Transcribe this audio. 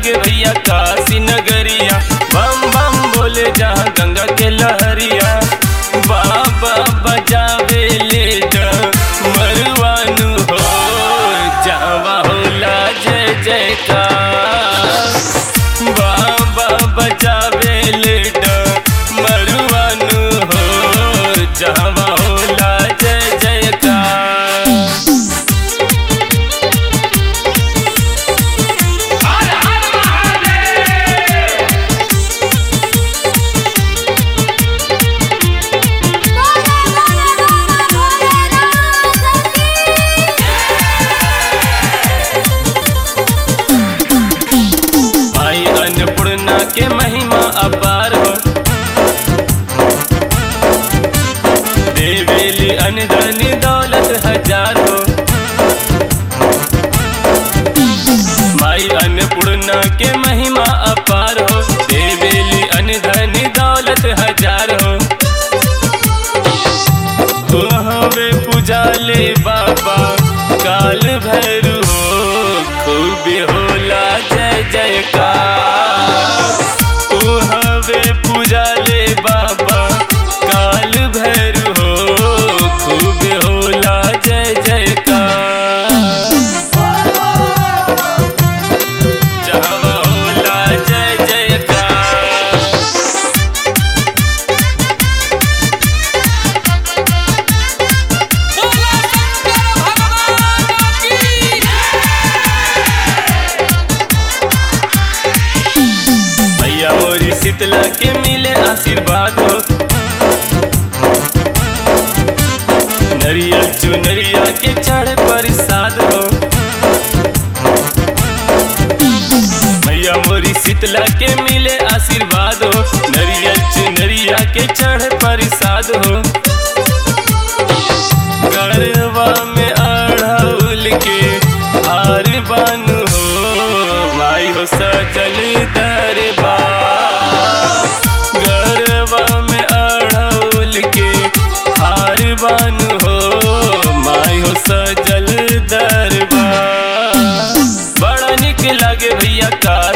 लागे भैया काशी नगरिया बम बम बोले जहाँ गंगा के लहरिया बाबा बजावे ले मरवानु हो जावा होला जय जयकार बाबा बजावे ले मरवानु हो जावा होला जय जयकार भाई अन्नपूर्णा के महिमा अपार हो देवेली अनधन दौलत हजार हो भाई अन्नपूर्णा के महिमा अपार हो देवेली अनधन दौलत हजार हो हो हवे पुजाले बाबा काल भैरू हो खूब होला जय जयकार ओ हवे पुजाले बाबा काल भैरू हो खूब होला जय जयकार जहाँ होला जय जयकार बोला शंकर भगवान की भैया मोरी शीतला के मिले आशीर्वाद हो नरियल चुनरिया के चढ़ प्रसाद हो भैया मोरी शीतला के मिले आशीर्वाद हो नरियल चुनरिया के चढ़ प्रसाद हो गरबा में अढ़ौल के हार बानु हो माई हो सजल दरबार गरबा में अढ़ौल के हार बानु हो माई हो सजल दरबार बड़ा निक लागे भैया का